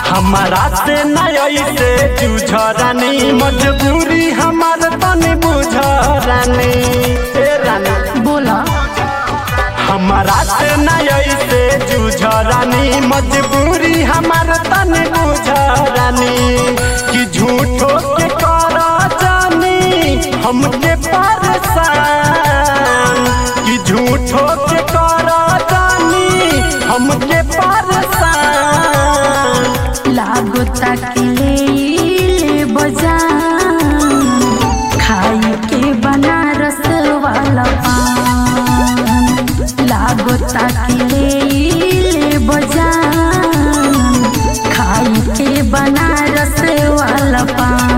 हमारा से नई से जूझरानी मजबूरी हमार तनी बुझरानी ए रानी बोला हमारा से नई से जूझरानी मजबूरी हमार तनी बुझरानी कि झूठो के कर जानी हमके परेशान कि झूठो के कर जानी हमके परेशान लागो ताकिले ले बजान खाई के बनारस वाला पान लागो ताकिले ले बजान खाई के बनारस वाला पान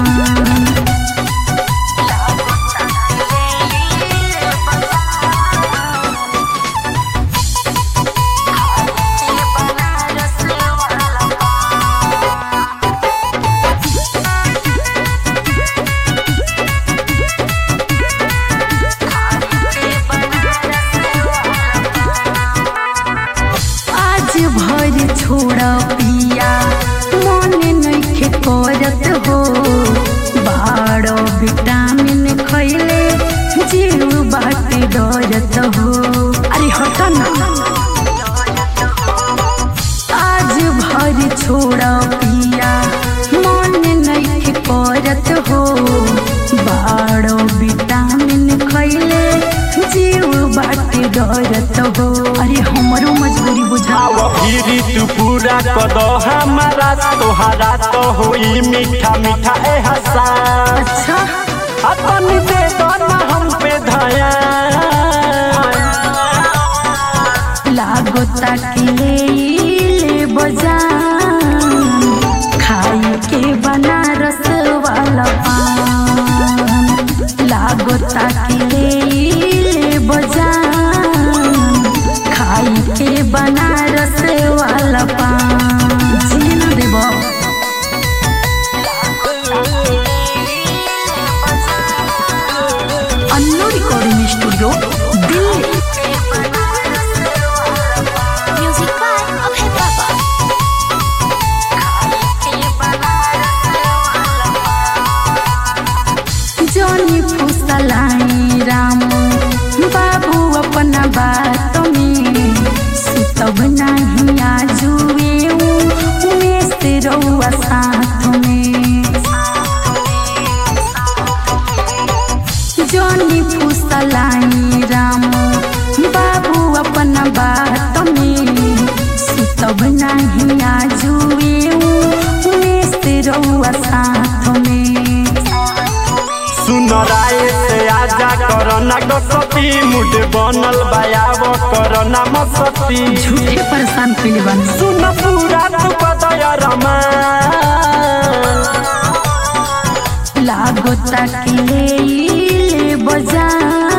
आज भर छोड़ पिया मन नइखे करत हो बारो विटामिन खैले जीव बाटे डरत हो अरे हट ना आज भर छोड़ पिया मन नइखे करत हो बारो विटामिन खैले जीव बाटे डरत हो अरे हमरो मजबूरी बुझा आव फिरी तू पूरा कद हमारा तोहरा तो होई मीठा मीठा एहसास अच्छा अपन दे दो ना हम पे धया लागो ताकिले ले बजान खाई के बनारस वाला पान लागो ताकिले ले बजान खाई के बनारस वाला पान जी ना देबो Annu recording studio Delhi Music by Abhay Baba. जोनी फुसलाई रामू बाबू अपना बात में सुतब नहीं आजुए उमेश रउआ साथ में जोनी फुसलाई रामू बाबू अपना बात में सुतब नहीं आजुए उमेश रउआ साथ में सुन राय से आजा करना गसती मुड बनल बायाव करना मसती झूठे परेशान कैले बानी सुन पूरा तू बदय रमा लागो ताकिले ले बजान